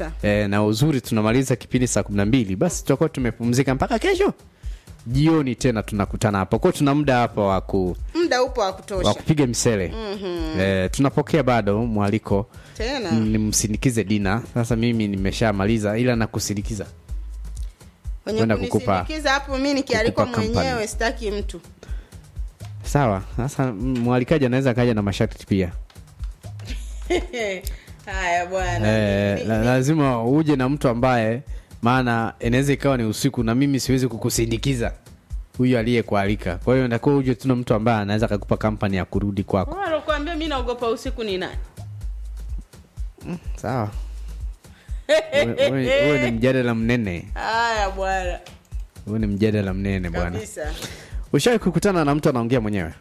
kabisa e, na uzuri tunamaliza kipindi saa kumi na mbili basi tutakuwa tumepumzika mpaka kesho jioni tena tunakutana hapa kwao tuna muda hapa wa ku muda upo wa wa kutosha kupiga misele mm-hmm. e, tunapokea bado mwaliko tena nimsindikize dina sasa mimi nimeshamaliza ila nakusindikiza wenye kwenda kukupa- kunisindikiza hapo mi nikialikwa kukupa company. mwenyewe sitaki mtu sawa sasa mm, mwalikaji anaweza kaja na masharti pia haya bwana Eh, Ni- la- ni- lazima uje na mtu ambaye maana inaweza ikawa ni usiku na mimi siwezi kukusindikiza huyu aliyekualika kwa hiyo ndakuwa uje tuna mtu ambaye anaweza akakupa kampani ya kurudi kwako Wewe alokuambia mi naogopa usiku ni nani sawa Uwe- uwe uwe ni mjadala mnene haya bwana huwe ni mjadala mnene bwana kabisa ushawai kukutana na mtu anaongea mwenyewe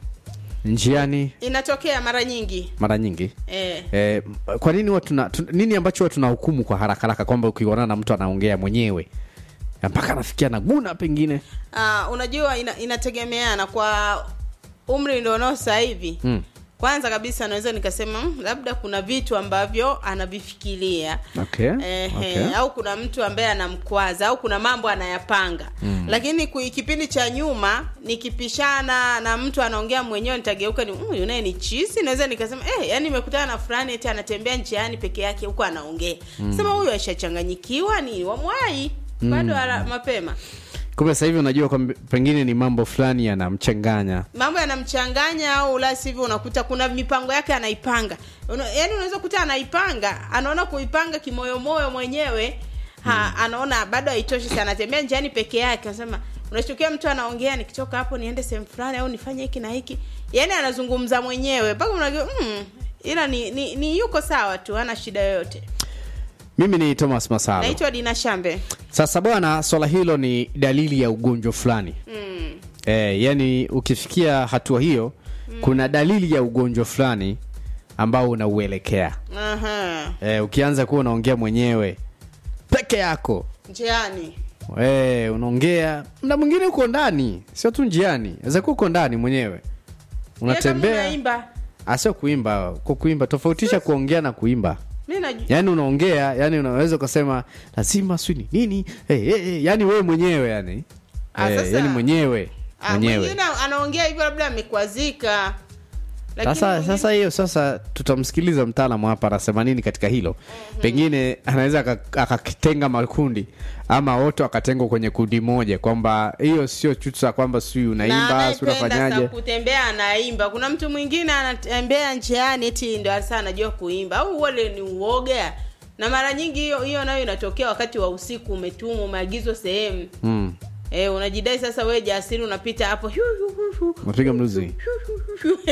njiani inatokea mara nyingi mara nyingi eh. Eh, kwa nini huwa tuna tu, nini ambacho huwa tunahukumu kwa haraka haraka kwamba ukionana na mtu anaongea mwenyewe mpaka anafikia naguna pengine Uh, unajua ina, inategemeana kwa umri ndionao sasa hivi mm. kwanza kabisa naweza nikasema "Mm, labda kuna vitu ambavyo anavifikiria okay. Ehe, okay. au kuna mtu ambaye anamkwaza au kuna mambo anayapanga mm. lakini kui- kipindi cha nyuma nikipishana na mtu anaongea mwenyewe nitageuka ni "Mm, yunaye ni chisi naweza nikasema eh, yani nimekutana na fulani eti anatembea njiani peke yake huko anaongea mm. sema huyu ashachanganyikiwa ni wamwai bado ala- mapema kumbe sasa hivi unajua kwamba pengine ni mambo fulani yanamchanganya mambo yanamchanganya au la sivyo unakuta kuna mipango yake anaipanga Una, yani unaweza kuta anaipanga anaona kuipanga kimoyomoyo mwenyewe ha, anaona bado haitoshi sana anatembea njiani peke yake anasema unachukia mtu anaongea nikitoka hapo niende sehemu fulani au nifanye hiki na hiki yani anazungumza mwenyewe mpaka unajua mm, ila ni, ni, ni yuko sawa tu hana shida yoyote mimi ni thomas masalo naitwa dina shambe sasa bwana swala hilo ni dalili ya ugonjwa fulani mm. e, yani ukifikia hatua hiyo mm. kuna dalili ya ugonjwa fulani ambao unauelekea Aha. e, ukianza kuwa unaongea mwenyewe peke yako njiani e, unaongea mda mwingine uko ndani sio tu njiani aweza kuwa uko ndani mwenyewe Pia kama unatembea unaimba asio kuimba kwa kuimba tofautisha kuongea na kuimba mi najua yaani unaongea yani unaweza ukasema lazima swini nini hey, hey, hey. yani wewe mwenyewe yani Ah, Eh, sasa- yani mwenyewe Ah, mwenyewe mwingine anaongea hivyo labda amekwazika Lakini sasa mwingine- sasa hiyo sasa tutamsikiliza mtaalamu hapa anasema nini katika hilo pengine anaweza aka- akakitenga makundi ama wote wakatengwa kwenye kundi moja kwamba hiyo sio chusa kwamba sijui na unaimba si anayependa sa unafanyaje kutembea anaimba kuna mtu mwingine anatembea njiani eti ndo hasa anajua kuimba au wale ni uoga na mara nyingi hiyo hiyo nayo inatokea wakati wa usiku umetumwa umeagizwa sehemu mm. e, unajidai sasa wewe jasiri unapita hapo hu, hu, hu, hu, unapiga mluzi hu, hu, hu.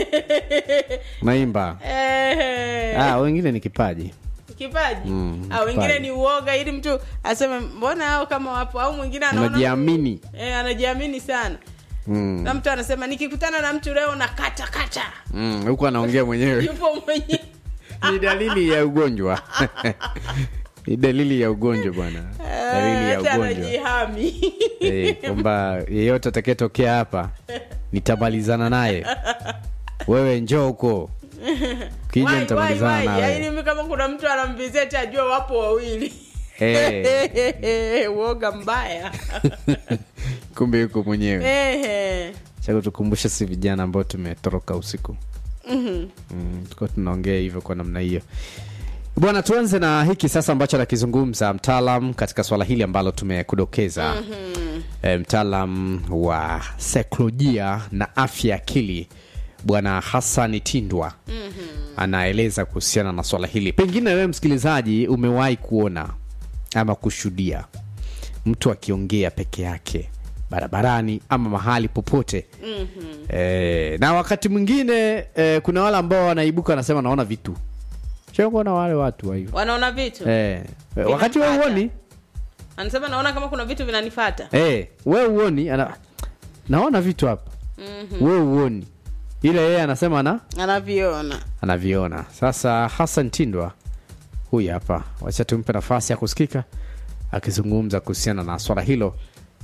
unaimba Eh, ah, wengine ni kipaji kipaji Mm, au wengine kipaji. ni uoga ili mtu aseme mbona hao kama wapo au mwingine anaona unajiamini e, anajiamini sana mm. na mtu anasema nikikutana na mtu leo na kata kata mm. huku anaongea mwenyewe yupo mwenyewe ni dalili ya ugonjwa ni dalili ya ugonjwa bwana dalili ya hata ugonjwa anajihami Eh, kwamba yeyote atakayetokea hapa nitamalizana naye wewe njoo huko kija Wai, wai, nitamalizana wai. nawe Yaani mimi kama kuna mtu anamvizeti ajue wapo wawili Eh, uoga mbaya kumbe yuko mwenyewe Ehe. cha tukumbushe si vijana ambao tumetoroka usiku Mhm. mm, tuko tunaongea hivyo kwa namna hiyo bwana tuanze na hiki sasa ambacho anakizungumza mtaalam katika swala hili ambalo tumekudokeza mm-hmm. e, mtaalam wa saikolojia na afya ya akili bwana hasani tindwa mm-hmm. anaeleza kuhusiana na swala hili pengine wewe msikilizaji umewahi kuona ama kushuhudia mtu akiongea peke yake barabarani ama mahali popote mm-hmm. e, na wakati mwingine e, kuna wale ambao wanaibuka wanasema naona vitu shakuona wale watu wa hivyo wanaona vitu e, wakati we Vinafata. uoni anasema naona kama kuna vitu vinanifata e, we uoni ana, naona vitu hapa mm-hmm. we uoni ile yeye anasema na anaviona anaviona sasa hasan tindwa huyu hapa wacha tumpe nafasi ya kusikika akizungumza kuhusiana na swala hilo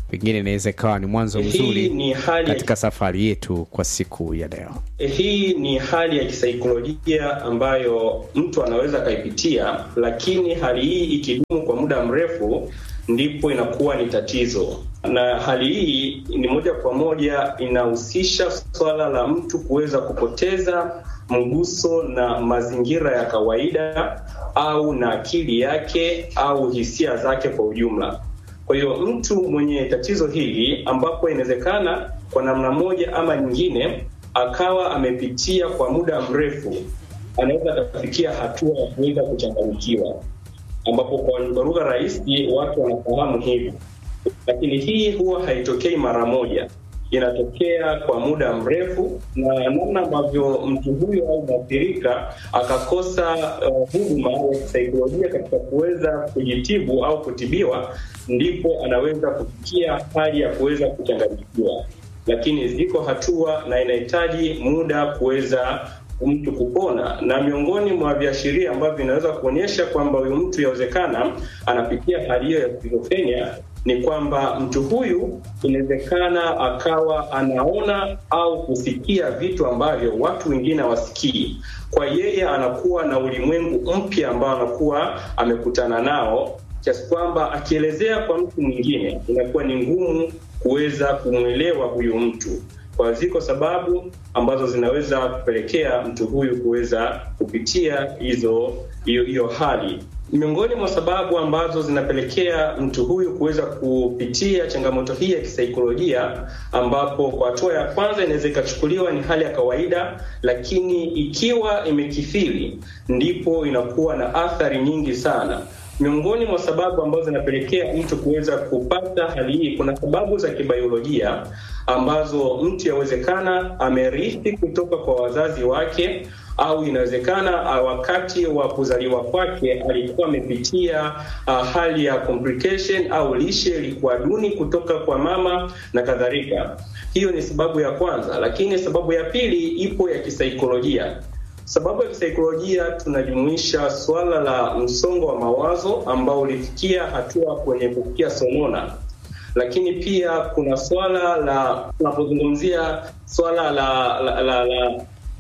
pengine inaweza ikawa ni mwanzo Hii mzuri ni hali ya katika safari yetu kwa siku ya leo Hii ni hali ya kisaikolojia ambayo mtu anaweza akaipitia, lakini hali hii ikidumu kwa muda mrefu ndipo inakuwa ni tatizo, na hali hii ni moja kwa moja inahusisha swala la mtu kuweza kupoteza mguso na mazingira ya kawaida au na akili yake au hisia zake kwa ujumla. Kwa hiyo mtu mwenye tatizo hili ambapo inawezekana kwa namna moja ama nyingine akawa amepitia kwa muda mrefu, anaweza akafikia hatua ya kuweza kuchanganyikiwa, ambapo kwa lugha rahisi watu wanafahamu hivi, lakini hii huwa haitokei mara moja, inatokea kwa muda mrefu, na namna ambavyo mtu huyo au mwathirika akakosa uh, huduma ya kisaikolojia katika kuweza kujitibu au kutibiwa, ndipo anaweza kufikia hali ya kuweza kuchanganyikiwa lakini ziko hatua na inahitaji muda kuweza mtu kupona, na miongoni mwa viashiria ambavyo vinaweza kuonyesha kwamba huyu mtu yawezekana anapitia hali hiyo ya skizofrenia ni kwamba mtu huyu inawezekana akawa anaona au kusikia vitu ambavyo watu wengine hawasikii. Kwa yeye anakuwa na ulimwengu mpya ambao anakuwa amekutana nao kiasi kwamba akielezea kwa mtu mwingine inakuwa ni ngumu kuweza kumwelewa huyu mtu. Kwa ziko sababu ambazo zinaweza kupelekea mtu huyu kuweza kupitia hizo hiyo hiyo hali. Miongoni mwa sababu ambazo zinapelekea mtu huyu kuweza kupitia changamoto hii ya kisaikolojia, ambapo kwa hatua ya kwanza inaweza ikachukuliwa ni hali ya kawaida, lakini ikiwa imekithiri, ndipo inakuwa na athari nyingi sana. Miongoni mwa sababu ambazo zinapelekea mtu kuweza kupata hali hii, kuna sababu za kibiolojia ambazo mtu yawezekana amerithi kutoka kwa wazazi wake au inawezekana uh, wakati wa kuzaliwa kwake alikuwa amepitia uh, hali ya complication au lishe ilikuwa duni kutoka kwa mama na kadhalika. Hiyo ni sababu ya kwanza, lakini sababu ya pili ipo ya kisaikolojia. Sababu ya kisaikolojia tunajumuisha swala la msongo wa mawazo ambao ulifikia hatua kwenye kufikia sonona, lakini pia kuna swala la tunapozungumzia swala la, la, la, la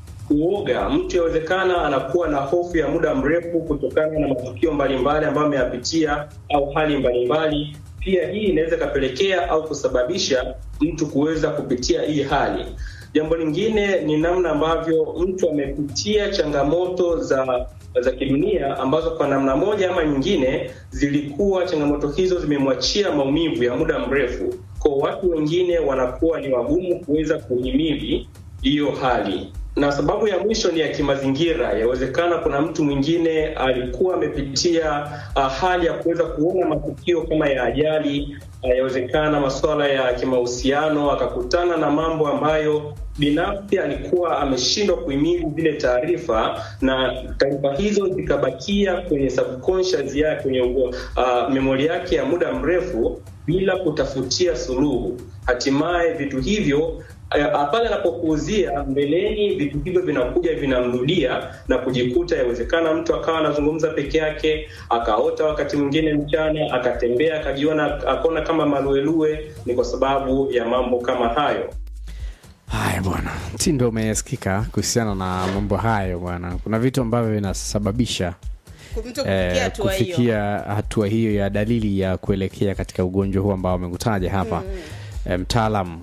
uoga. Mtu yawezekana anakuwa na hofu ya muda mrefu kutokana na matukio mbalimbali ambayo ameyapitia au hali mbalimbali. Pia hii inaweza ikapelekea au kusababisha mtu kuweza kupitia hii hali. Jambo lingine ni namna ambavyo mtu amepitia changamoto za za kidunia ambazo kwa namna moja ama nyingine zilikuwa changamoto hizo zimemwachia maumivu ya muda mrefu. Kwa watu wengine wanakuwa ni wagumu kuweza kuhimili hiyo hali na sababu ya mwisho ni ya kimazingira. Yawezekana kuna mtu mwingine alikuwa amepitia uh, hali ya kuweza kuona matukio kama ya ajali. Uh, yawezekana masuala ya kimahusiano, akakutana na mambo ambayo binafsi alikuwa ameshindwa kuhimili zile taarifa, na taarifa hizo zikabakia kwenye subconscious yake, kwenye uh, memori yake ya muda mrefu bila kutafutia suluhu. Hatimaye vitu hivyo pale anapopuuzia mbeleni, vitu hivyo vinakuja vinamrudia na kujikuta, yawezekana mtu akawa anazungumza peke yake, akaota wakati mwingine mchana, akatembea akajiona, akaona kama maluelue. Ni kwa sababu ya mambo kama hayo. haya bwana mtindo umesikika kuhusiana na mambo hayo bwana kuna vitu ambavyo vinasababisha mtu kufikia eh, hatua hiyo kufikia hatua hiyo ya dalili ya kuelekea katika ugonjwa huu ambao amekutaja hapa eh, mtaalam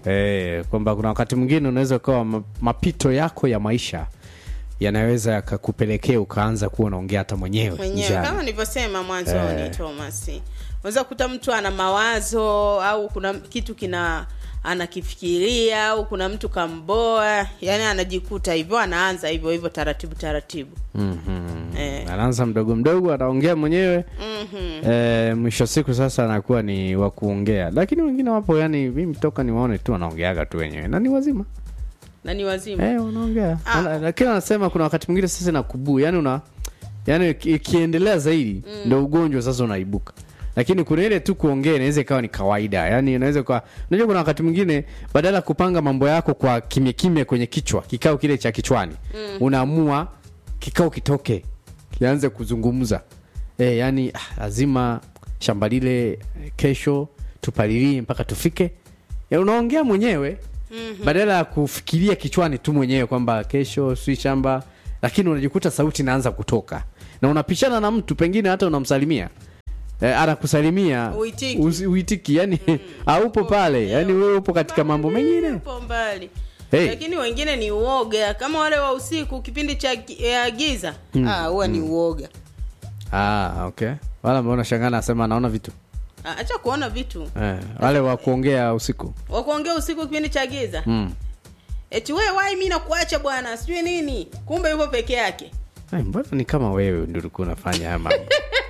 eh, kwamba kuna wakati mwingine unaweza ukawa ma- mapito yako ya maisha yanaweza yakakupelekea ukaanza kuwa unaongea hata mwenyewe mwenyewe njiani. kama nilivyosema mwanzoni Eh. Thomas, unaweza kukuta mtu ana mawazo au kuna kitu kina anakifikiria au kuna mtu kamboa, yani anajikuta hivyo, anaanza hivyo hivyo taratibu taratibu. Mhm. Eh. anaanza mdogo mdogo anaongea mwenyewe Mhm. eh, mwisho wa siku sasa anakuwa ni wa kuongea lakini wengine wapo yani mimi toka niwaone tu wanaongeaga tu wenyewe na ni wazima na ni wazima eh, unaongea Ah. Ana- lakini anasema kuna wakati mwingine sasa nakubuu yani una yani iki- ikiendelea zaidi ndo ugonjwa sasa unaibuka lakini kuna ile tu kuongea inaweza ikawa ni kawaida yani inaweza kwa unajua kuna wakati mwingine badala ya kupanga mambo yako kwa kimya kimya kwenye kichwa kikao kile cha kichwani unaamua kikao kitoke kianze kuzungumza e, yani ah, lazima shamba lile eh, kesho tupalilie mpaka tufike ya unaongea mwenyewe mm-hmm. badala ya kufikiria kichwani tu mwenyewe kwamba kesho si shamba lakini unajikuta sauti inaanza kutoka na unapishana na mtu pengine hata unamsalimia eh, anakusalimia Uitiki. usi- uitiki yani haupo pale yani wewe upo katika mambo mengine upo mbali Hey. lakini wengine ni uoga kama wale wa usiku kipindi cha gi- ya giza ah, huwa ni uoga ah, okay wala ambao unashangaa nasema anaona vitu Ah, acha kuona vitu eh, wale wa kuongea usiku wakuongea usiku kipindi cha giza mm. eti we wai mi nakuacha bwana sijui nini kumbe yupo peke yake Ay, mbona ni kama wewe ndio ulikuwa unafanya haya mambo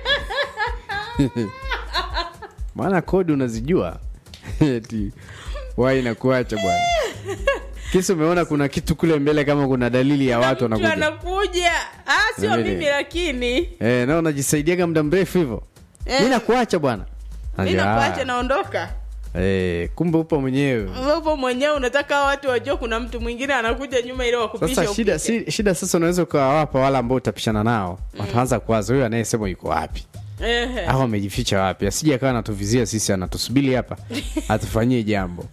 maana kodi unazijua eti wai nakuacha bwana kisa umeona kuna kitu kule mbele kama kuna dalili ya watu Mtu wanakuja anakuja ah, sio Na vile. mimi lakini eh, na unajisaidiaga muda mrefu hivyo Eh. mi nakuacha bwana mi Najua, nakuacha ah, naondoka eh, kumbe upo mwenyewe upo mwenyewe unataka watu wajue kuna mtu mwingine anakuja nyuma ili wakupisha sasa shida, upite. si, shida sasa unaweza ukawawapa wale ambao utapishana nao wataanza kuwaza huyo anayesema yuko wapi Ehe. au amejificha wapi asije akawa anatuvizia sisi anatusubiri hapa atufanyie jambo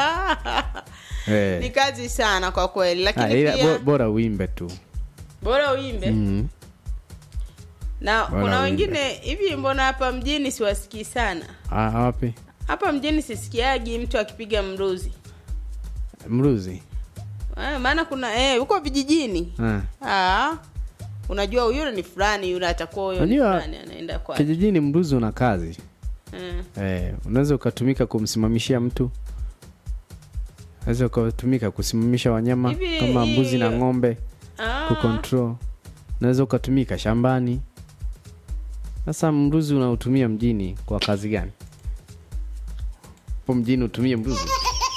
eh. ni kazi sana kwa kweli Ah, lakini ila pia bo- bora uimbe tu bora uimbe mm. na Bora kuna uimbe. wengine hivi mbona hapa mjini siwasikii sana ah, wapi hapa mjini sisikiagi mtu akipiga mruzi mruzi eh, maana kuna eh, huko vijijini ah. ah, unajua yule ni fulani yule atakuwa huyo ni Unajua, fulani anaenda kwa kijijini mruzi una kazi eh. eh, unaweza ukatumika kumsimamishia mtu unaweza ukatumika kusimamisha wanyama Hivi, kama mbuzi na hii- ng'ombe ah, kucontrol unaweza ukatumika shambani sasa mruzi unautumia mjini kwa kazi gani po mjini utumie mruzi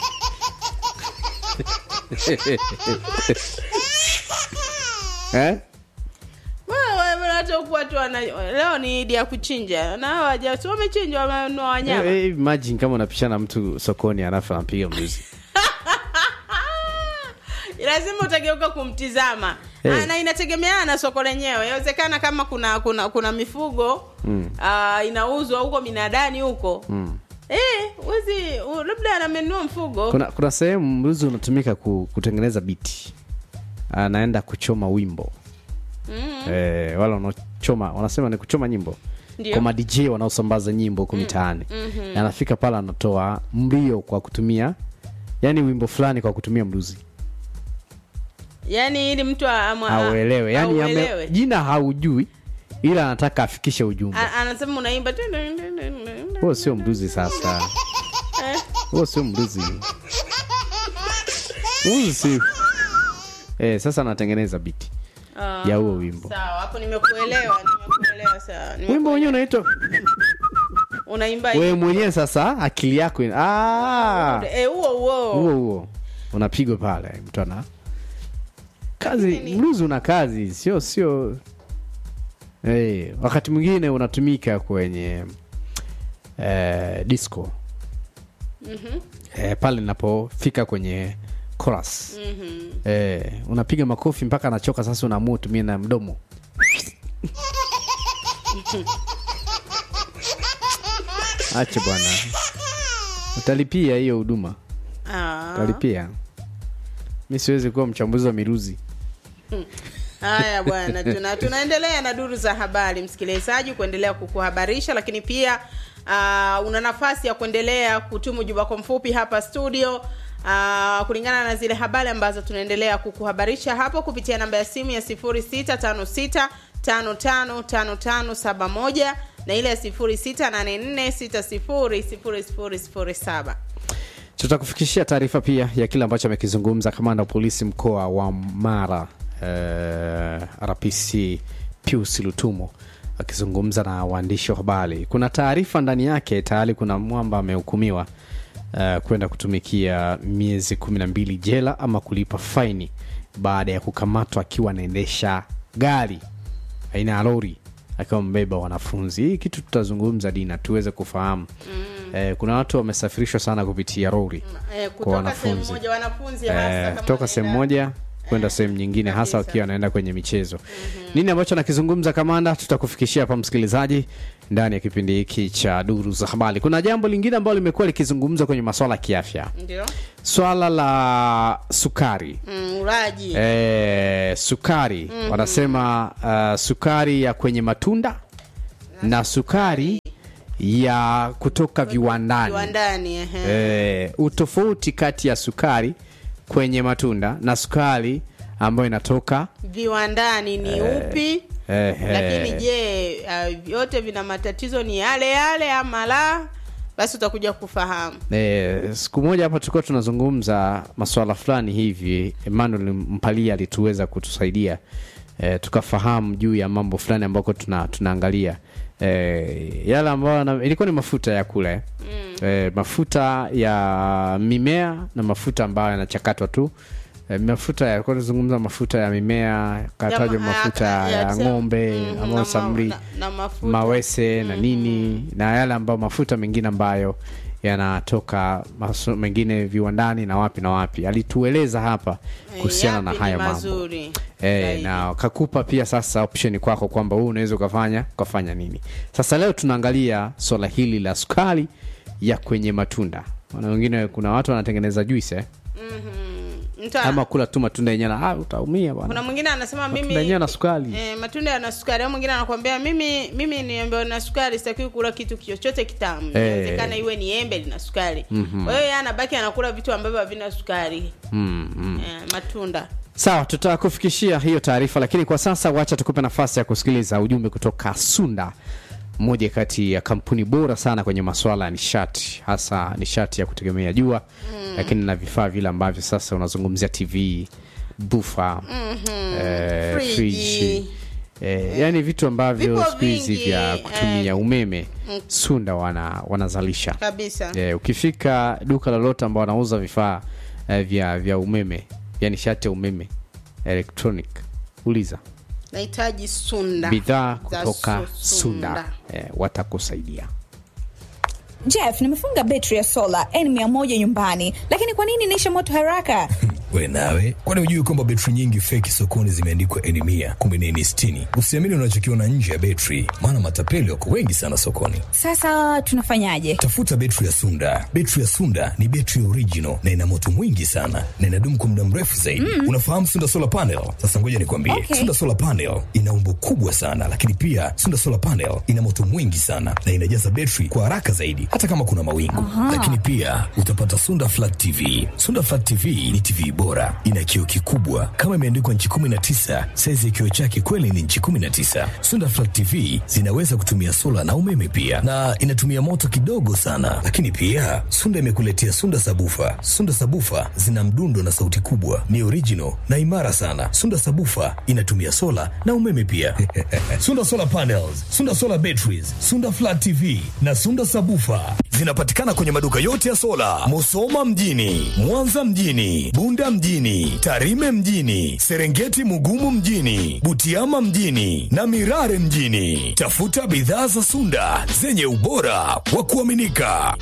eh? wewe, wewe, hata huku watu wana leo ni idi ya kuchinja na hawa waja si wamechinja wamenunua wanyama Eh, eh, imagine kama unapishana mtu sokoni alafu anapiga mruzi lazima utageuka kumtizama Eh. Ah, na inategemeana na soko lenyewe inawezekana kama kuna kuna kuna mifugo Mm. ah, inauzwa huko minadani huko mm. eh, wezi u- labda anamenunua mfugo kuna, kuna sehemu mruzi unatumika ku, kutengeneza biti anaenda kuchoma wimbo mm, eh, wala wanaochoma wanasema ni kuchoma nyimbo Ndio. kwa madj wanaosambaza nyimbo huku mitaani mhm. anafika pale anatoa mlio kwa kutumia yani wimbo fulani kwa kutumia mruzi yaani ili mtu amwa- auelewe yani ame, auelewe. jina haujui ila anataka afikishe ujumbe A- anasema unaimba huo sio mruzi sasa huo sio mruzi mruzi si eh, sasa anatengeneza biti Ah, ya huo wimbo sawa hapo nimekuelewa nimekuelewa sawa Nimekuelewa. wimbo wenyewe unaitwa unaimba wewe hivi. mwenyewe sasa akili yako ina- ah, Eh, huo huo huo huo unapigwa pale mtu ana kazi mruzi una kazi sio sio hey, wakati mwingine unatumika kwenye eh, disco Mhm, eh, pale napofika kwenye chorus mhm. eh, unapiga makofi mpaka anachoka sasa unaamua utumie na mdomo ache bwana utalipia hiyo huduma Ah. utalipia mi siwezi kuwa mchambuzi wa miruzi haya bwana tuna, tunaendelea na duru za habari msikilizaji kuendelea kukuhabarisha lakini pia uh, una nafasi ya kuendelea kutuma ujumbe wako mfupi hapa studio uh, kulingana na zile habari ambazo tunaendelea kukuhabarisha hapo kupitia namba ya simu ya 0656 555571 na ile ya 0684600007 tutakufikishia taarifa pia ya kile ambacho amekizungumza kamanda wa polisi mkoa wa mara eh, rpc pius lutumo akizungumza na waandishi wa habari kuna taarifa ndani yake tayari kuna mwamba amehukumiwa uh, kwenda kutumikia miezi kumi na mbili jela ama kulipa faini baada ya kukamatwa akiwa anaendesha gari aina ya lori akiwa mbeba wanafunzi hii kitu tutazungumza dina tuweze kufahamu mm. eh, kuna watu wamesafirishwa sana kupitia lori eh, kwa kutoka sehemu wanafunzi moja wanafunzi hasa eh, kama kutoka sehemu wanaenda- moja kwenda sehemu nyingine hasa kabisa. wakiwa wanaenda kwenye michezo mm-hmm. nini ambacho nakizungumza kamanda tutakufikishia hapa msikilizaji ndani ya kipindi hiki cha duru za habari kuna jambo lingine ambalo limekuwa likizungumzwa kwenye maswala ya kiafya ndio swala la sukari mm, ulaji e, sukari wanasema uh, sukari ya kwenye matunda na sukari ya kutoka viwandani viwandani ehe. e, utofauti kati ya sukari kwenye matunda na sukari ambayo inatoka viwandani ni upi eh, lakini eh, je uh, vyote vina matatizo ni yale yale ama la basi utakuja kufahamu E, siku moja hapa tulikuwa tunazungumza masuala fulani hivi Emmanuel Mpalia alituweza kutusaidia e, tukafahamu juu ya mambo fulani ambako tuna, tunaangalia e, yale ambayo na- ilikuwa ni mafuta ya kule mm. e, mafuta ya mimea na mafuta ambayo yanachakatwa tu e, mafuta ya kwa tunazungumza mafuta ya mimea katajwa Ya ma- mafuta ya- ya, ya- ng'ombe Mhm, ambayo na ma- samri na- na mafuta. mawese na nini na yale ambayo mafuta mengine ambayo yanatoka masu- mengine viwandani na wapi na wapi alitueleza hapa kuhusiana na Yapi ni hayo mambo mazuri e, zaidi? na kakupa pia sasa option kwako kwamba huu unaweza ukafanya ukafanya nini sasa leo tunaangalia swala hili la sukari ya kwenye matunda na wengine kuna watu wanatengeneza juice eh? Mtu ana- ama kula tu matunda yenyewe na ah, utaumia kuna bwana mwingine anasema matunda mimi yenyewe na sukari Eh, matunda yana sukari au mwingine anakwambia mimi mimi niambiwa na sukari sitakiwi kula kitu chochote kitamu Eh. inawezekana iwe ni embe lina sukari kwa hiyo yeye anabaki anakula vitu ambavyo havina sukari mm, mm. eh, matunda sawa tutakufikishia hiyo taarifa lakini kwa sasa wacha tukupe nafasi ya kusikiliza ujumbe kutoka sunda moja kati ya kampuni bora sana kwenye masuala ya nishati hasa nishati ya kutegemea jua mm. lakini na vifaa vile ambavyo sasa unazungumzia tv bufa mm-hmm. eh, Friji. friji eh, yani vitu ambavyo Vipo siku hizi vingi, vya kutumia eh, umeme sunda wana, wanazalisha kabisa Eh, ukifika duka lolote ambao wanauza vifaa eh, vya vya umeme vya nishati ya umeme electronic uliza nahitaji sunda bidhaa za kutoka su- sunda eh, watakusaidia Jeff, nimefunga betri ya sola N100 nyumbani, lakini kwa nini inaisha moto haraka? we nawe kwani hujui kwamba betri nyingi feki sokoni zimeandikwa eni mia kumbe ni eni sitini usiamini unachokiona nje ya betri maana matapeli wako wengi sana sokoni Sasa tunafanyaje? tafuta betri ya sunda betri ya sunda ni betri original na ina moto mwingi sana na inadumu kwa muda mrefu zaidi mm. unafahamu sunda solar panel sasa ngoja nikwambie Okay. sunda solar panel ina umbo kubwa sana lakini pia sunda solar panel ina moto mwingi sana na inajaza betri kwa haraka zaidi hata kama kuna mawingu lakini pia utapata sunda flat tv sunda flat tv ni tv bora ina kioo kikubwa kama imeandikwa nchi 19 saizi ya kioo chake kweli ni nchi 19 sunda flat tv zinaweza kutumia sola na umeme pia na inatumia moto kidogo sana lakini pia sunda imekuletea sunda sabufa sunda sabufa zina mdundo na sauti kubwa ni original na imara sana sunda sabufa inatumia sola na umeme pia sunda solar panels sunda solar batteries sunda flat tv na sunda sabufa zinapatikana kwenye maduka yote ya sola musoma mjini mwanza mjini bunda mjini tarime mjini serengeti mugumu mjini butiama mjini na mirare mjini tafuta bidhaa za sunda zenye ubora wa kuaminika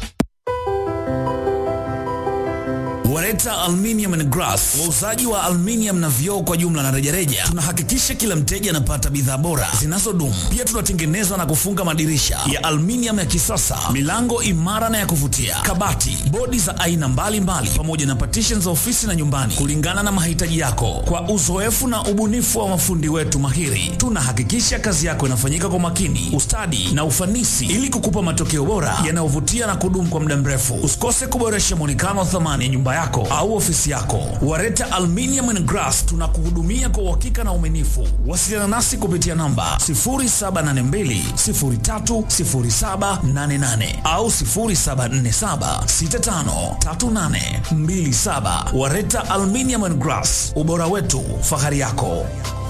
Wareta Aluminium and Glass, wauzaji wa aluminium na vioo kwa jumla na rejareja. Tunahakikisha kila mteja anapata bidhaa bora zinazodumu. Pia tunatengeneza na kufunga madirisha ya aluminium ya kisasa, milango imara na ya kuvutia, kabati, bodi za aina mbalimbali, pamoja na partitions za ofisi na nyumbani, kulingana na mahitaji yako. Kwa uzoefu na ubunifu wa mafundi wetu mahiri, tunahakikisha kazi yako inafanyika kwa makini, ustadi na ufanisi, ili kukupa matokeo bora yanayovutia na kudumu kwa muda mrefu. Usikose kuboresha mwonekano wa thamani ya nyumba yako au ofisi yako. Wareta Aluminium and Glass tunakuhudumia kwa uhakika na uaminifu. Wasiliana nasi kupitia namba 0782030788 au 0747653827. Wareta Aluminium and Glass, ubora wetu, fahari yako.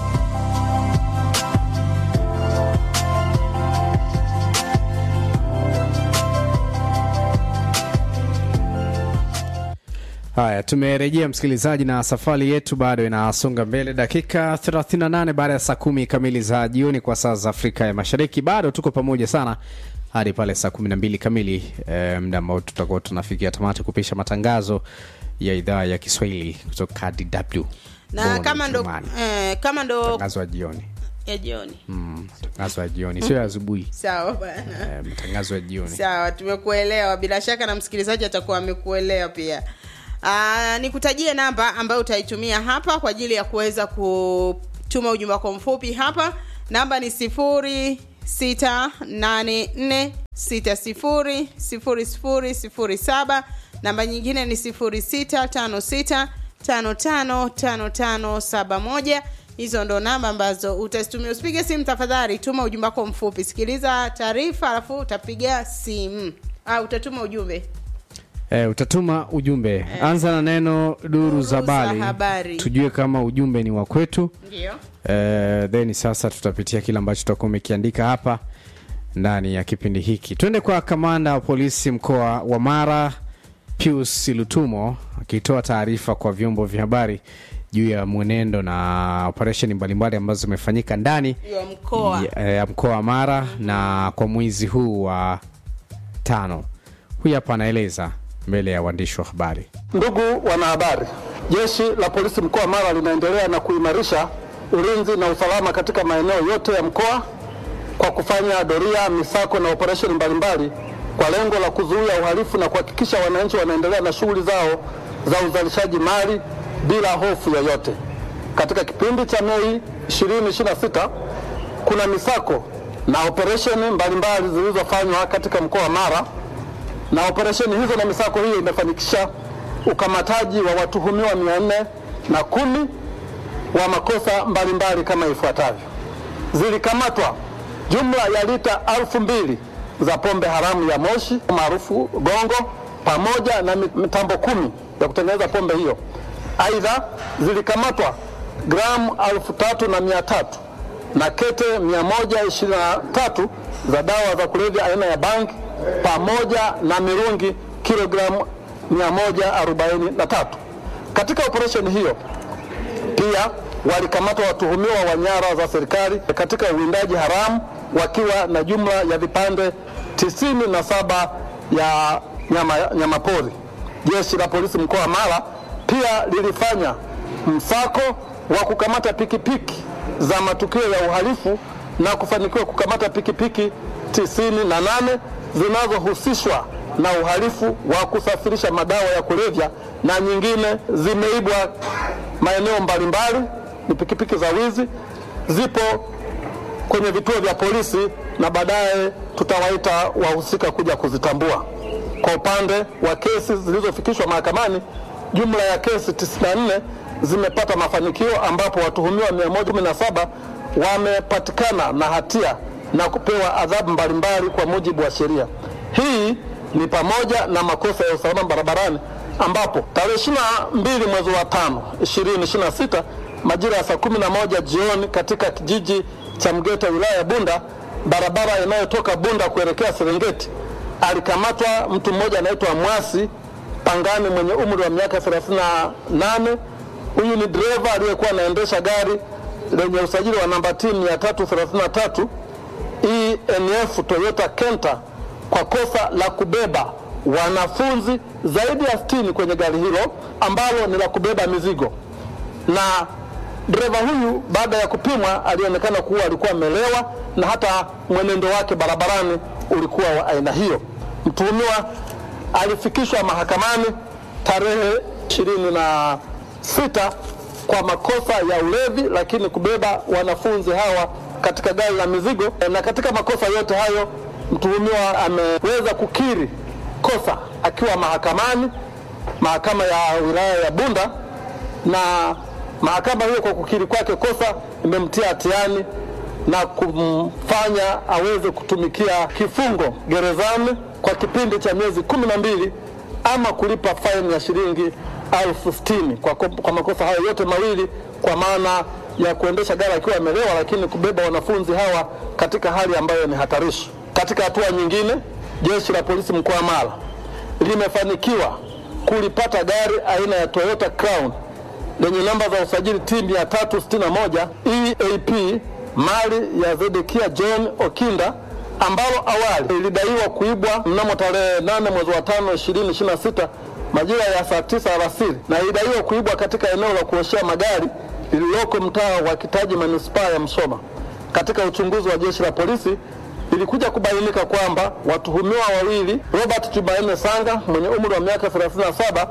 haya tumerejea msikilizaji na safari yetu bado inasonga mbele dakika 38 baada ya saa kumi kamili za jioni kwa saa za afrika ya mashariki bado tuko pamoja sana hadi pale saa 12 kamili e, mda ambao tutakuwa tunafikia tamati kupisha matangazo ya idhaa ya kiswahili kutoka dw na Bongo kama ndo Mchumani. eh, kama ndo matangazo ya jioni ya jioni mm, matangazo ya jioni sio ya asubuhi sawa bana eh, matangazo ya jioni sawa tumekuelewa bila shaka na msikilizaji atakuwa amekuelewa pia Aa, nikutajie namba ambayo utaitumia hapa kwa ajili ya kuweza kutuma ujumbe wako mfupi hapa namba ni sifuri sita nane nne sita sifuri sifuri sifuri sifuri saba namba nyingine ni sifuri sita tano sita tano tano tano tano saba moja hizo ndo namba ambazo utazitumia usipige simu tafadhali tuma ujumbe wako mfupi sikiliza taarifa alafu utapiga simu ah, utatuma ujumbe eh, utatuma ujumbe anza na neno duru za za habari habari. tujue kama ujumbe ni wa kwetu ndio eh, then sasa tutapitia kile ambacho tutakuwa umekiandika hapa ndani ya kipindi hiki twende kwa kamanda wa polisi mkoa wa mara pius lutumo akitoa taarifa kwa vyombo vya habari juu ya mwenendo na operesheni mbalimbali ambazo zimefanyika ndani ya mkoa ya ya mkoa wa mara na kwa mwezi huu wa tano huyu hapa anaeleza mbele ya waandishi wa habari Ndugu wanahabari, jeshi la polisi mkoa wa Mara linaendelea na kuimarisha ulinzi na usalama katika maeneo yote ya mkoa kwa kufanya doria, misako na operesheni mbalimbali kwa lengo la kuzuia uhalifu na kuhakikisha wananchi wanaendelea na shughuli zao za uzalishaji mali bila hofu yoyote. Katika kipindi cha Mei 2026 kuna misako na operesheni mbalimbali zilizofanywa katika mkoa wa Mara na operesheni hizo na misako hiyo imefanikisha ukamataji wa watuhumiwa mia nne na kumi wa makosa mbalimbali kama ifuatavyo: zilikamatwa jumla ya lita elfu mbili za pombe haramu ya moshi maarufu gongo, pamoja na mi- mitambo kumi ya kutengeneza pombe hiyo. Aidha, zilikamatwa gramu elfu tatu na mia tatu na kete 123 za dawa za kulevya aina ya bangi pamoja na mirungi kilogramu 143. Katika operesheni hiyo pia walikamatwa watuhumiwa wa nyara za serikali katika uwindaji haramu wakiwa na jumla ya vipande tisini na saba ya nyama, nyama pori. Jeshi la polisi mkoa wa Mara pia lilifanya msako wa kukamata pikipiki za matukio ya uhalifu na kufanikiwa kukamata pikipiki tisini na nane zinazohusishwa na uhalifu wa kusafirisha madawa ya kulevya na nyingine zimeibwa maeneo mbalimbali, ni pikipiki za wizi, zipo kwenye vituo vya polisi na baadaye tutawaita wahusika kuja kuzitambua. Kwa upande wa kesi zilizofikishwa mahakamani, jumla ya kesi 94 zimepata mafanikio ambapo watuhumiwa 117 wamepatikana na hatia na kupewa adhabu mbalimbali kwa mujibu wa sheria. Hii ni pamoja na makosa ya usalama barabarani ambapo tarehe 22 mwezi wa tano 2026 majira ya saa 11 jioni katika kijiji cha Mgeta wilaya ya Bunda, barabara inayotoka Bunda kuelekea Serengeti, alikamatwa mtu mmoja anaitwa Mwasi Pangani mwenye umri wa miaka 38. Huyu ni dereva aliyekuwa anaendesha gari lenye usajili wa namba T 333 ENF Toyota Kenta kwa kosa la kubeba wanafunzi zaidi ya 60 kwenye gari hilo ambalo ni la kubeba mizigo na dereva huyu baada ya kupimwa alionekana kuwa alikuwa amelewa na hata mwenendo wake barabarani ulikuwa wa aina hiyo. Mtuhumiwa alifikishwa mahakamani tarehe ishirini na sita kwa makosa ya ulevi, lakini kubeba wanafunzi hawa katika gari la mizigo. Na katika makosa yote hayo mtuhumiwa ameweza kukiri kosa akiwa mahakamani, mahakama ya wilaya ya Bunda na mahakama hiyo kwa kukiri kwake kosa imemtia hatiani na kumfanya aweze kutumikia kifungo gerezani kwa kipindi cha miezi kumi na mbili ama kulipa faini ya shilingi elfu sitini kwa, kwa makosa hayo yote mawili, kwa maana ya kuendesha gari akiwa amelewa, lakini kubeba wanafunzi hawa katika hali ambayo ni hatarishi. Katika hatua nyingine, jeshi la polisi mkoa wa Mara limefanikiwa kulipata gari aina ya Toyota Crown lenye namba za usajili T 361 EAP mali ya Zedekia John Okinda ambalo awali ilidaiwa kuibwa mnamo tarehe 8 mwezi wa 5 2026 majira ya saa 9 alasiri na ilidaiwa kuibwa katika eneo la kuoshea magari lililoko mtaa wa Kitaji manispaa ya Msoma. katika uchunguzi wa jeshi la polisi ilikuja kubainika kwamba watuhumiwa wawili Robert Jumanne Sanga mwenye umri wa miaka 37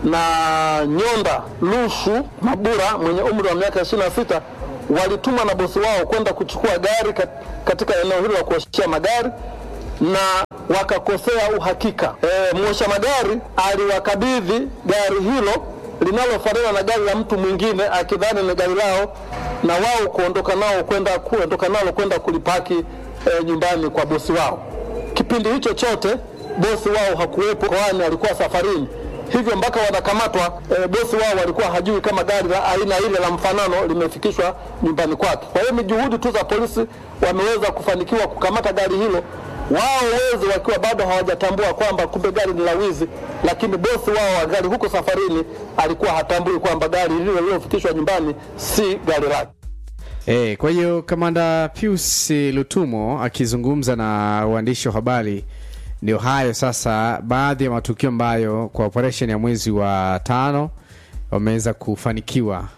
na Nyonda Lushu Mabura mwenye umri wa miaka 26 walitumwa na bosi wao kwenda kuchukua gari kat- katika eneo hilo la kuoshea magari na wakakosea uhakika. E, mwosha magari aliwakabidhi gari hilo linalofanana na gari la mtu mwingine akidhani ni gari lao na wao kuondoka nao kwenda kuondoka nalo kwenda kulipaki e, nyumbani kwa bosi wao. Kipindi hicho chote bosi wao hakuwepo, kwani alikuwa safarini. Hivyo mpaka wanakamatwa e, bosi wao walikuwa hajui kama gari la aina ile la mfanano limefikishwa nyumbani kwake. Kwa hiyo ni juhudi tu za polisi wameweza kufanikiwa kukamata gari hilo, wao wezi wakiwa bado hawajatambua kwamba kumbe gari ni la wizi, lakini bosi wao wa gari huko safarini alikuwa hatambui kwamba gari hilo lililofikishwa nyumbani si gari lake. Eh, kwa hiyo kamanda Pius Lutumo akizungumza na waandishi wa habari, ndio hayo sasa, baadhi ya matukio ambayo kwa operation ya mwezi wa tano wameweza kufanikiwa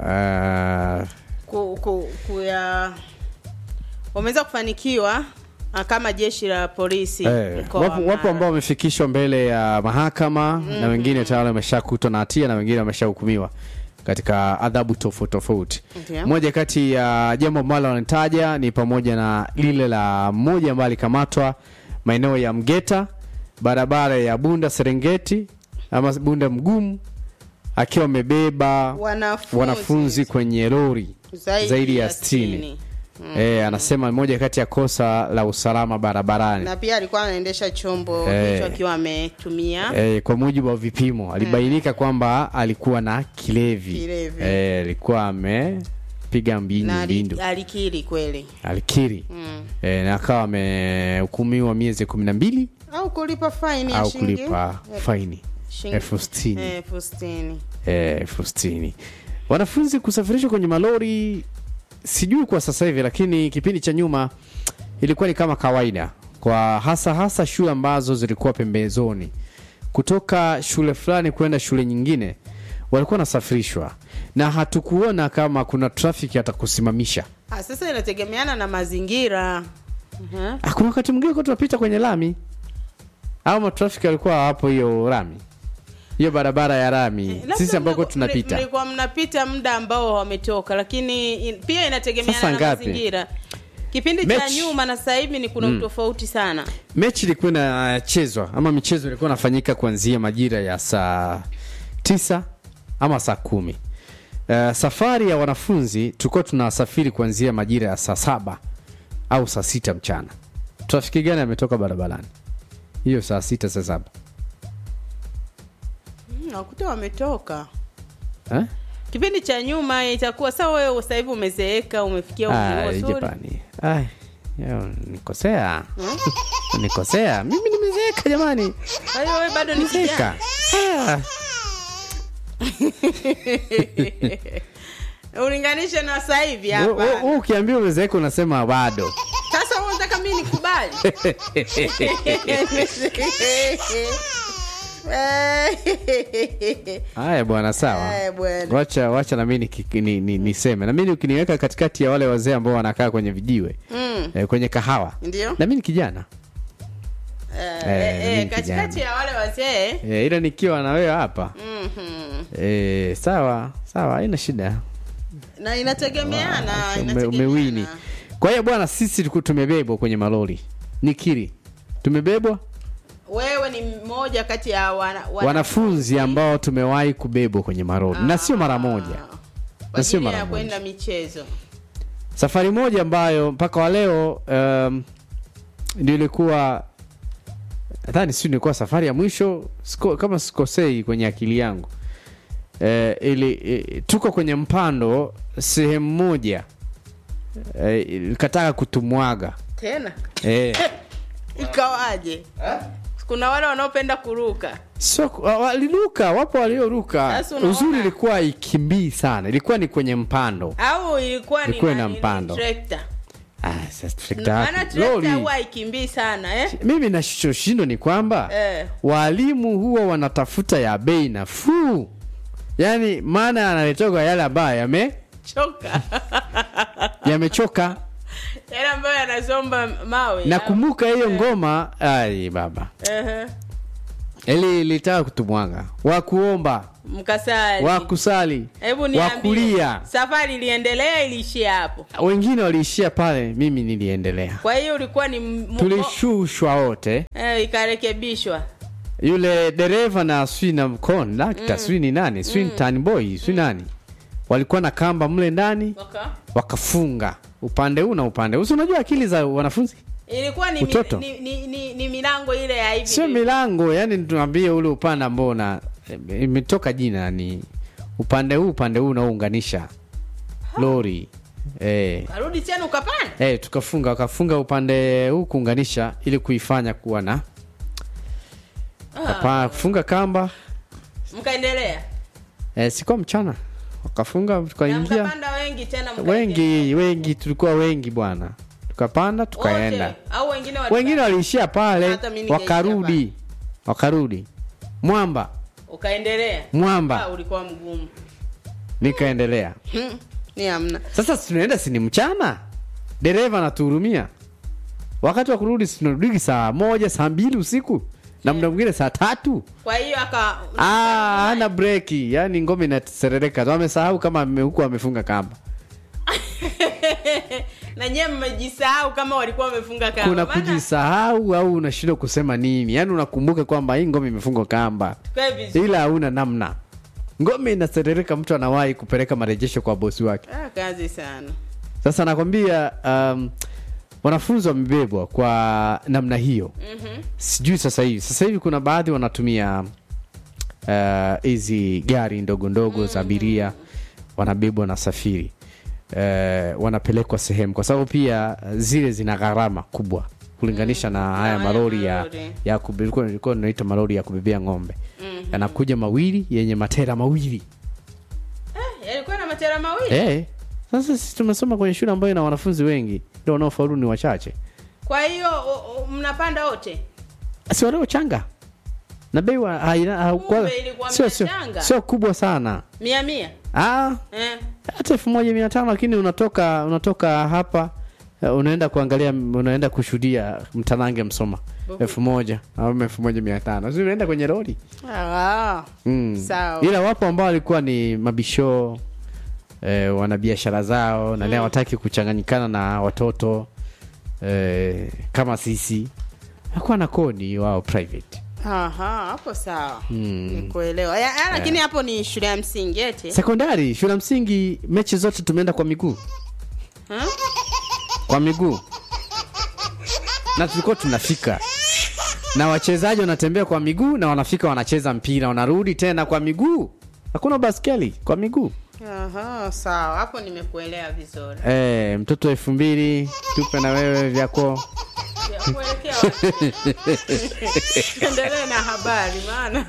uh, ku, ku, kuya wameweza kufanikiwa ah, kama jeshi la polisi Eh, mkoa wa wapo, wapo Mara. ambao wamefikishwa mbele ya mahakama na wengine tayari wameshakutwa na hatia na wengine wameshahukumiwa katika adhabu tofauti tofauti. Ndio. Moja kati ya jambo ambalo wanataja ni pamoja na lile la mmoja ambaye alikamatwa maeneo ya Mgeta, barabara ya Bunda Serengeti ama Bunda Mgumu, akiwa amebeba Wanafunzi. wanafunzi kwenye lori Zaidi zaidi, ya ya 60. 60. Eh, anasema moja kati ya kosa la usalama barabarani. na pia alikuwa anaendesha chombo Eh. hicho akiwa ametumia Eh, kwa mujibu wa vipimo alibainika kwamba alikuwa na kilevi, Kilevi. Eh, alikuwa amepiga mbindu na ali- mbindu alikiri kweli alikiri eh, na akawa amehukumiwa miezi kumi na mbili au kulipa faini ya au shilingi kulipa eh, faini shilingi- elfu sitini eh, elfu sitini eh, elfu sitini wanafunzi kusafirishwa kwenye malori sijui kwa sasa hivi lakini kipindi cha nyuma ilikuwa ni kama kawaida kwa hasa hasa shule ambazo zilikuwa pembezoni kutoka shule fulani kwenda shule nyingine walikuwa wanasafirishwa na hatukuona kama kuna trafiki atakusimamisha Ah, sasa inategemeana na mazingira Mhm. Ah, kuna wakati mwingine kwa tunapita kwenye lami au matrafiki walikuwa hapo hiyo lami hiyo barabara ya lami Labda sisi ambako mliku- tunapita mli- mlikuwa mnapita muda ambao wametoka lakini in, pia inategemeana Sasa na ngapi? mazingira kipindi cha Mechi. nyuma na sasa hivi ni kuna utofauti sana mechi ilikuwa inachezwa ama michezo ilikuwa inafanyika kuanzia majira ya saa tisa ama saa kumi uh, safari ya wanafunzi tulikuwa tunasafiri kuanzia majira ya saa saba au saa sita mchana trafiki gani ametoka barabarani hiyo saa sita saa saba Mm, nakuta wametoka eh? kipindi cha nyuma itakuwa sawa wewe sasa hivi umezeeka umefikia umri Ai, mzuri jamani Ai, yo, nikosea nikosea mimi nimezeeka jamani kwa hiyo wewe bado ni nimezeeka kijana Ah. ulinganishe na sasa hivi Wewe- wewe- hapa wewe ukiambia umezeeka unasema bado sasa wewe unataka mimi nikubali haya bwana sawa Haya bwana. wacha wacha na mimi niki- ni- ni- niseme na mimi ukiniweka katikati ya wale wazee ambao wanakaa kwenye vijiwe Mm. eh, kwenye kahawa Ndio. na mimi ni kijana Eh, Eh, eh, mimi eh, katikati kijana. ya wale wazee eh, ila nikiwa na wewe hapa mhm. eh, sawa sawa haina shida na inategemeana Ume- inategemeana. umewini kwa hiyo bwana sisi tuku- tumebebwa kwenye malori nikiri tumebebwa wewe ni mmoja kati ya wana, wana, wanafunzi ambao tumewahi kubebwa kwenye malori na sio mara moja kwa na sio ajili mara ya moja. kwenda michezo safari moja ambayo mpaka wa leo um, ndio ilikuwa nadhani si ilikuwa safari ya mwisho siko, kama sikosei kwenye akili yangu e, ili e, tuko kwenye mpando sehemu moja e, ikataka kutumwaga tena e, ikawaje kuna wale wanaopenda kuruka so, wa- waliruka wapo walioruka Sasa unaona- uzuri ilikuwa ikimbii sana ilikuwa ni kwenye mpando au ilikuwa ni Ilikuwa ina nani, ni mpando. trekta ah, sasa trekta maana wapi? trekta Lori. huwa haikimbii sana eh? mimi nachoshindo ni kwamba Eh. walimu huwa wanatafuta ya bei nafuu yaani maana yanaletoka yale ambayo yame choka yamechoka yale ambayo yanasomba mawe nakumbuka hiyo ngoma ai baba Ehe. ili ilitaka kutumwanga wakuomba mkasali wakusali hebu niambie wakulia safari iliendelea iliishia hapo wengine waliishia pale mimi niliendelea kwa hiyo ulikuwa ni m- tulishushwa wote eh, ikarekebishwa yule dereva na swi na kondakta mm. swi ni nani swi ni tanboy swi nani walikuwa na kamba mle ndani Waka? wakafunga upande huu na upande huu Si unajua akili za wanafunzi ilikuwa ni, mi, Utoto. ni, ni, ni, ni milango ile ya hivi sio hivi. milango yani tuambie ule upande ambao una imetoka jina ni upande huu upande huu unaounganisha lori eh. karudi tena ukapanda Eh, tukafunga wakafunga upande huu kuunganisha ili kuifanya kuwa na Kapa- kufunga kamba mkaendelea eh, sikuwa mchana wakafunga na tukaingia mkapanda wengi tena mkaendelea. wengi wengi tulikuwa wengi bwana tukapanda tukaenda Wote, au wengine walika- wengine waliishia pale Hata mimi ningeishia wakarudi wakarudi mwamba ukaendelea mwamba Ah, ulikuwa mgumu nikaendelea Hmm, ni hamna sasa si tunaenda sini mchana dereva anatuhurumia wakati wa kurudi si tunarudi saa moja saa mbili usiku na muda mwingine saa tatu kwa hiyo aka Ah, hana breki yani ngome inaserereka tu amesahau kama ame- huku amefunga kamba na nyewe mmejisahau kama walikuwa wamefunga kamba kuna Maana, kujisahau au unashindwa kusema nini yaani unakumbuka kwamba hii ngome imefungwa kamba tukae vizuri ila hauna namna ngome inaserereka mtu anawahi kupeleka marejesho kwa bosi wake ah, kazi sana sasa nakwambia um, wanafunzi wamebebwa kwa namna hiyo Mhm. sijui sasa hivi sasa hivi kuna baadhi wanatumia uh, hizi gari ndogo ndogo za abiria wanabebwa na safiri uh, wanapelekwa sehemu kwa sababu pia uh, zile zina gharama kubwa kulinganisha na haya haya malori ya, malori. ya kube- ilikuwa ilikuwa inaitwa malori ya kubebea ng'ombe yanakuja mawili yenye matera mawili Eh, yalikuwa na matera mawili Eh, sasa sisi tumesoma kwenye shule ambayo ina wanafunzi wengi ndio wanaofaulu ni wachache kwa hiyo o- o- mnapanda wote si waliochanga na bei wa- haina- haukuwa- Kumbe ilikuwa sio sio mnachanga. sio kubwa sana mia mia ah eh. hata elfu moja mia tano lakini unatoka unatoka hapa eh, unaenda kuangalia unaenda kushuhudia mtanange msoma elfu moja au elfu moja mia tano si unaenda kwenye lori ah. mm. Sawa. ila wapo ambao walikuwa ni mabishoo eh, wana biashara zao na leo hawataki kuchanganyikana na watoto eh, kama sisi hakuwa na kodi wao private Aha, hapo sawa nikuelewa Ya- ya, lakini hapo ni shule ya msingi eti sekondari shule ya msingi mechi zote tumeenda kwa miguu Ha? kwa miguu na tulikuwa tunafika na wachezaji wanatembea kwa miguu na wanafika wanacheza mpira wanarudi tena kwa miguu hakuna baskeli kwa miguu Aha, sawa hapo nimekuelewa vizuri e, mtoto elfu mbili tupe na wewe vyako Ya, kuelekea wapi? endelee na habari maana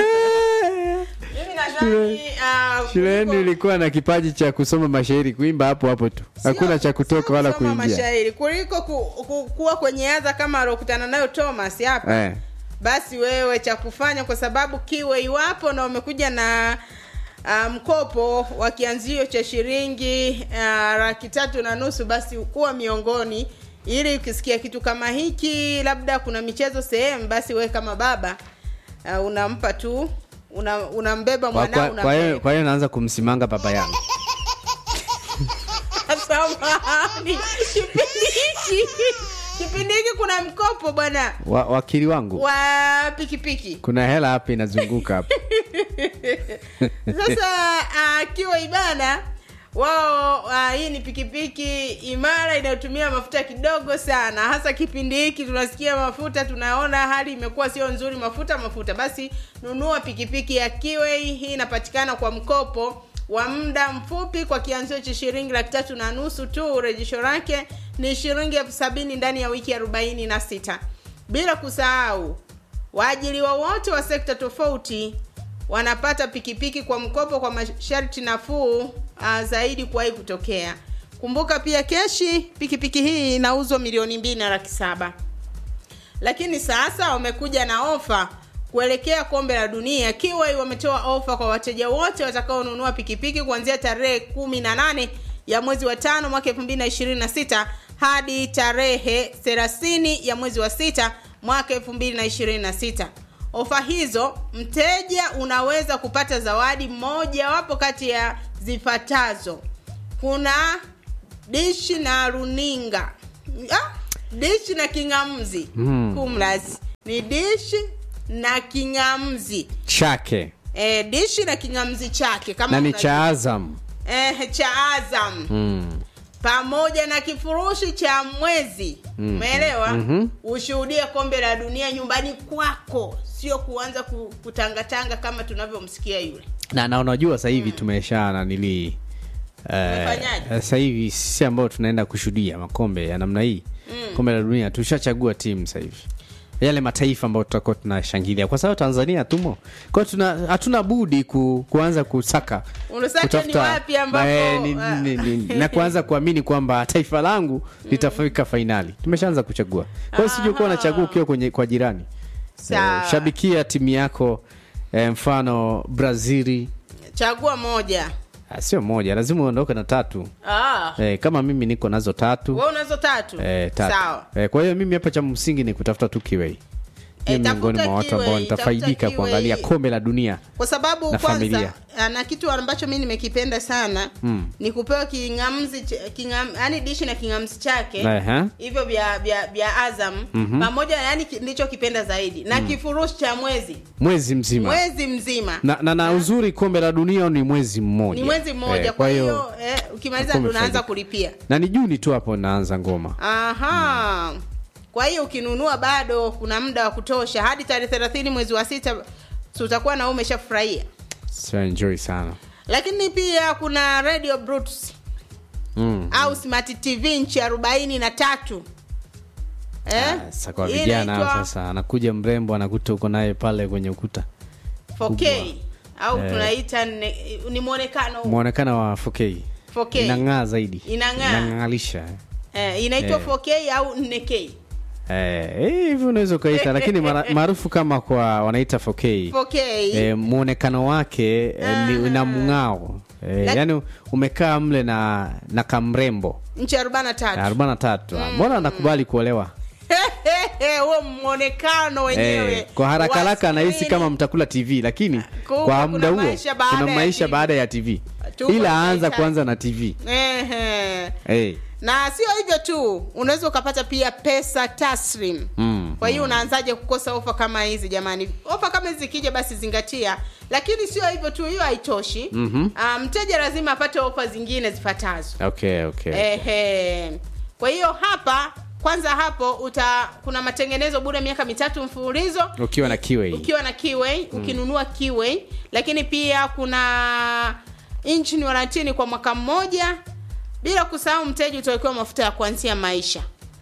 mimi nadhani ah, shule yenu kuliko- ilikuwa na kipaji cha kusoma mashairi kuimba hapo hapo tu hakuna cha kutoka wala kusoma kuingia mashairi kuliko ku, ku, kuwa kwenye adha kama aliokutana nayo Thomas hapa eh. basi wewe cha kufanya kwa sababu kiwe iwapo na umekuja na uh, mkopo wa kianzio cha shilingi uh, laki tatu na nusu basi kuwa miongoni ili ukisikia kitu kama hiki labda kuna michezo sehemu basi wewe kama baba uh, unampa tu una, unambeba kwa, mwanao kwa, kwa, hiyo, unambeba. kwa hiyo naanza kumsimanga baba yangu Samahani, kipindi hiki kipindi hiki kuna mkopo bwana wa, wakili wangu wa pikipiki kuna hela hapa inazunguka hapa sasa akiwa ibana wao uh, hii ni pikipiki imara inayotumia mafuta kidogo sana hasa kipindi hiki tunasikia mafuta tunaona hali imekuwa sio nzuri mafuta mafuta basi nunua pikipiki ya kiwe hii inapatikana kwa mkopo wa muda mfupi kwa kianzio cha shilingi laki tatu na nusu tu rejesho lake ni shilingi elfu sabini ndani ya wiki arobaini na sita bila kusahau waajiriwa wote wa sekta tofauti wanapata pikipiki kwa mkopo kwa masharti nafuu uh, zaidi kuwahi kutokea kumbuka pia keshi pikipiki hii inauzwa milioni mbili na laki saba lakini sasa wamekuja na ofa kuelekea kombe la dunia kiwa wametoa ofa kwa wateja wote watakaonunua pikipiki kuanzia tarehe kumi na nane ya mwezi wa tano mwaka elfu mbili na ishirini na sita hadi tarehe 30 ya mwezi wa sita mwaka 2026 ofa hizo mteja unaweza kupata zawadi mojawapo kati ya zifuatazo kuna dishi na runinga ah, dishi na kingamzi Mm. kumlas ni dishi na kingamzi chake e, dishi na kingamzi chake kama na ni unajua. cha azam eh, cha azam mm. pamoja na kifurushi cha mwezi umeelewa Mhm. ushuhudie kombe la dunia nyumbani kwako sio kuanza ku- kutangatanga kama tunavyomsikia yule na na unajua sasa hivi tumesha nanili Tumefanyaje? sasa hivi sisi ambao tunaenda kushuhudia makombe ya namna hii kombe la dunia tushachagua timu sasa hivi yale mataifa ambayo tutakuwa tunashangilia kwa sababu tanzania tumo kwa hiyo tuna hatuna budi ku, kuanza kusaka Unasaka ni wapi ambapo, eh, ni, ah. ni, ni, na kuanza kuamini kwamba taifa langu litafika fainali tumeshaanza kuchagua kwa hiyo sijui kuwa unachagua ukiwa kwenye kwa jirani Sawa. eh, shabikia timu yako eh, mfano brazili chagua moja Ah, sio moja lazima uondoke na tatu ah. eh, kama mimi niko nazo tatu we unazo tatu eh, tatu. sawa Eh, kwa hiyo mimi hapa cha msingi ni kutafuta tu kiwei Eh, ni miongoni tafuta mwa watu ambao kiwei, nitafaidika tafuta kuangalia kiwei. kombe la dunia kwa sababu Na kwanza familia. ah, na kitu ambacho mi nimekipenda sana Mm. ni kupewa kingamzi ch- kingam, yani dishi na kingamzi chake Ehe. hivyo vya vya vya azam Mhm. pamoja yani ki- ndicho kipenda zaidi na kifurushi cha mwezi mwezi mzima mwezi mzima na, na, na uzuri kombe la dunia ni mwezi mmoja ni mwezi mmoja Eh, kwa hiyo eh, ukimaliza Kombe ndo unaanza faidika. kulipia na ni juni tu hapo naanza ngoma aha kwa hiyo ukinunua bado kuna muda wa kutosha hadi tarehe thelathini mwezi wa sita si utakuwa na wewe umeshafurahia so enjoy sana lakini pia kuna radio Brutus mm. au smart tv nchi arobaini na tatu eh? sasa kwa Hii vijana inaitwa sasa anakuja mrembo anakuta uko naye pale kwenye ukuta 4K au Eh. tunaita ne- ni mwonekano mwonekano wa 4K 4K. inang'aa zaidi Inang'aa. inang'alisha eh, inaitwa Eh. 4K au 4K Eh, eh, hivi unaweza ukaita lakini mara- maarufu kama kwa wanaita 4K 4K eh, mwonekano wake eh, ni na mng'ao eh, Lak- yani umekaa mle na na kamrembo nchi arobaini na tatu arobaini na tatu mbona anakubali kuolewa huo mwonekano wenyewe eh, kwa haraka wa haraka anahisi screen. kama mtakula tv lakini Kumbe kwa kuna muda huo maisha baada kuna ya maisha TV. baada ya tv Tuko ila aanza tunahitaji. kuanza na tv Ehe. hey. na sio hivyo tu unaweza ukapata pia pesa taslim Mm, kwa hiyo unaanzaje kukosa ofa kama hizi jamani ofa kama hizi zikija basi zingatia lakini sio hivyo tu hiyo haitoshi Mhm. Ah, mteja lazima apate ofa zingine zifuatazo okay, okay. Ehe. Kwa hiyo hapa kwanza hapo uta kuna matengenezo bure miaka mitatu mfululizo ukiwa na kiwe ukiwa na Kiway ukinunua Kiway, lakini pia kuna engine warranty kwa mwaka mmoja, bila kusahau mteja utawekewa mafuta ya kuanzia maisha.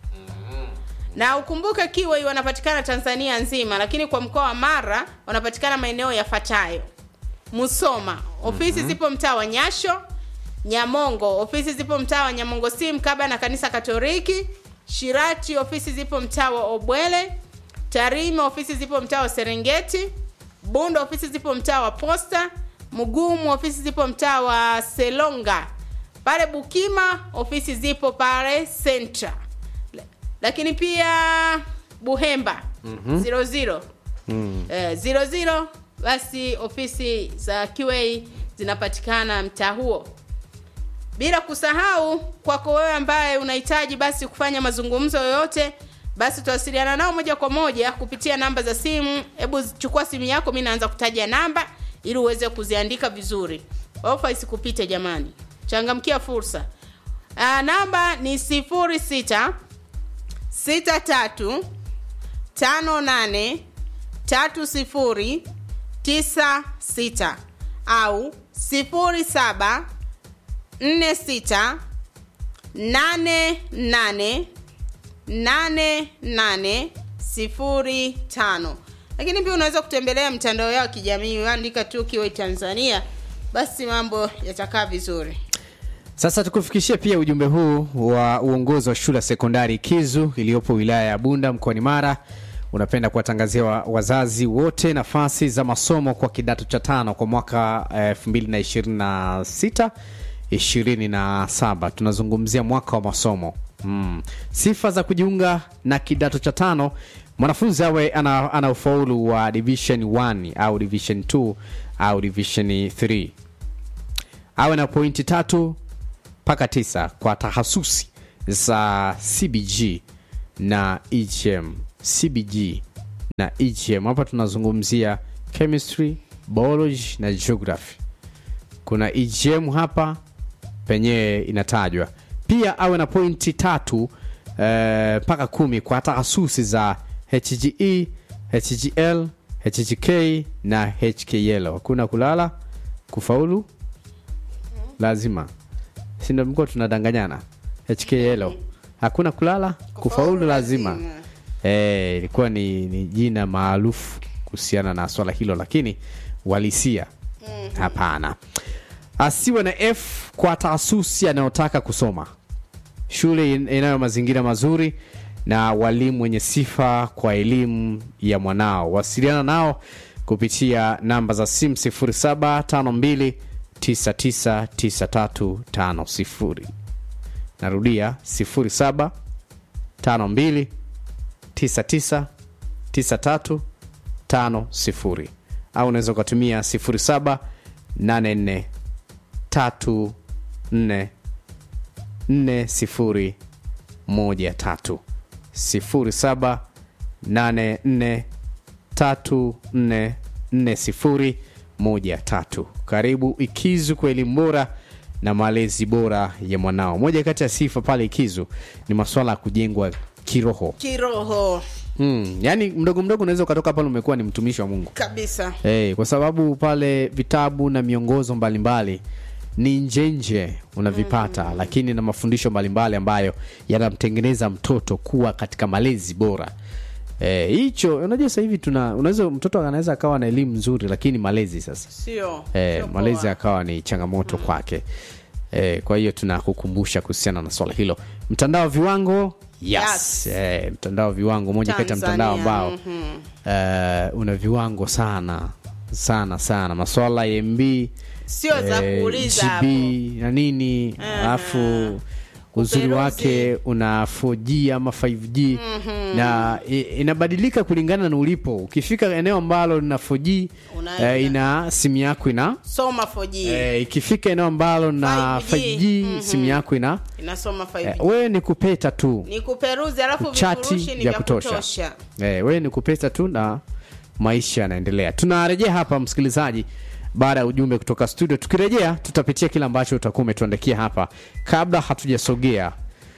Na ukumbuke Kiway wanapatikana Tanzania nzima, lakini kwa mkoa wa Mara wanapatikana maeneo yafuatayo: Musoma, ofisi zipo mtaa wa Nyasho. Nyamongo, ofisi zipo mtaa wa Nyamongo si mkaba na kanisa Katoliki. Shirati, ofisi zipo mtaa wa Obwele. Tarime, ofisi zipo mtaa wa Serengeti. Bunda, ofisi zipo mtaa wa Posta. Mugumu, ofisi zipo mtaa wa Selonga. Pale Bukima, ofisi zipo pale Centra. La- Lakini pia Buhemba zero zero eh, zero zero basi ofisi za QA zinapatikana mtaa huo bila kusahau kwako wewe ambaye unahitaji basi kufanya mazungumzo yoyote basi tutawasiliana nao moja kwa moja kupitia namba za simu hebu chukua simu yako mi naanza kutaja namba ili uweze kuziandika vizuri ofa isikupite jamani changamkia fursa Aa, namba ni sifuri sita sita tatu tano nane tatu sifuri tisa sita au sifuri saba nne sita nane nane nane nane sifuri tano lakini pia unaweza kutembelea mtandao yao wa kijamii andika tu kiwe tanzania basi mambo yatakaa vizuri Sasa tukufikishie pia ujumbe huu wa uongozi wa shule ya sekondari Kizu iliyopo wilaya ya Bunda mkoani Mara. Unapenda kuwatangazia wa- wazazi wote nafasi za masomo kwa kidato cha tano kwa mwaka eh, 2026 27. Tunazungumzia mwaka wa masomo mm. sifa za kujiunga na kidato cha tano mwanafunzi awe ana, ana ufaulu wa division 1 au division 2 au division 3 awe na pointi tatu mpaka tisa kwa tahasusi za cbg na egm cbg na egm hapa tunazungumzia chemistry biology na geography kuna egm hapa penyewe inatajwa pia awe na pointi tatu eh, mpaka kumi kwa tahasusi za hge hgl hgk na hkl hakuna kulala kufaulu lazima sindo mko tunadanganyana hkl hakuna kulala kufaulu lazima Eh, ilikuwa ni, ni jina maarufu kuhusiana na swala hilo lakini walisia hapana asiwe na f kwa taasusi anayotaka kusoma shule in- inayo mazingira mazuri na walimu wenye sifa kwa elimu ya mwanao wasiliana nao kupitia namba za simu 0752999350 narudia 0752999350 au unaweza ukatumia 0784 tatu nne nne sifuri moja tatu sifuri saba nane nne tatu nne nne sifuri moja tatu karibu ikizu kwa elimu bora na malezi bora ya mwanao moja kati ya sifa pale ikizu ni maswala ya kujengwa kiroho kiroho hmm. yaani mdogo mdogo unaweza ukatoka pale umekuwa ni mtumishi wa mungu kabisa hey, kwa sababu pale vitabu na miongozo mbalimbali ni njenje unavipata mm. lakini na mafundisho mbalimbali ambayo yanamtengeneza mtoto kuwa katika malezi bora Eh, hicho unajua sasa hivi tuna unaweza mtoto anaweza akawa na elimu nzuri lakini malezi sasa sio eh, sio malezi poa. akawa ni changamoto kwake eh, kwa hiyo tunakukumbusha kuhusiana na swala hilo mtandao wa viwango yes, Yes. Eh, mtandao wa viwango moja kati ya mtandao Tanzania, ambao eh, una viwango sana sana sana maswala ya mb sio za eh, kuuliza GB hapo na nini alafu uzuri Kuperuzi. wake una 4G ama 5G na i- inabadilika kulingana na ulipo ukifika eneo ambalo lina 4G Unaenda. eh, ina simu yako ina soma 4G eh, ikifika eneo ambalo na 5G, 5G, simu yako ina inasoma 5G eh, wewe ni kupeta tu ni kuperuzi alafu chati vifurushi ni vya vya kutosha, kutosha. Eh, wewe ni kupeta tu na maisha yanaendelea tunarejea hapa msikilizaji baada ya ujumbe kutoka studio tukirejea tutapitia kile ambacho utakuwa umetuandikia hapa kabla hatujasogea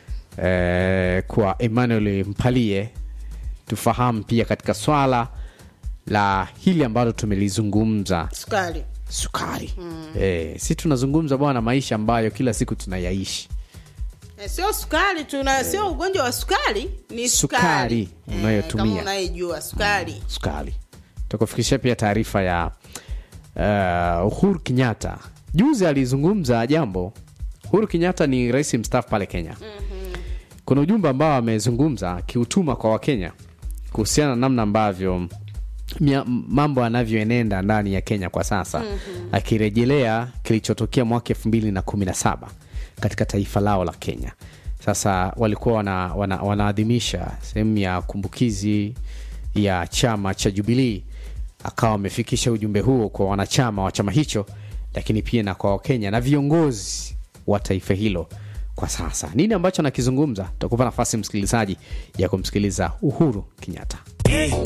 eh, kwa emmanuel mpalie tufahamu pia katika swala la hili ambalo tumelizungumza sukari sukari mm. eh, si tunazungumza bwana maisha ambayo kila siku tunayaishi Eh, sio sukari tuna sio ugonjwa wa sukari ni Sukari sukari unayotumia. kama unaijua sukari sukari takufikishia pia taarifa ya uh, uhuru kenyatta juzi alizungumza jambo uhuru kenyatta ni rais mstaafu pale kenya mm-hmm. kuna ujumbe ambao amezungumza akiutuma kwa wakenya kuhusiana na namna ambavyo mia- mambo yanavyoenenda ndani ya kenya kwa sasa mm-hmm. akirejelea kilichotokea mwaka elfu mbili na kumi na saba katika taifa lao la kenya sasa walikuwa wana, wana, wanaadhimisha sehemu ya kumbukizi ya chama cha jubilii akawa amefikisha ujumbe huo kwa wanachama wa chama hicho lakini pia na kwa wakenya na viongozi wa taifa hilo kwa sasa nini ambacho anakizungumza takupa nafasi msikilizaji ya kumsikiliza uhuru kenyatta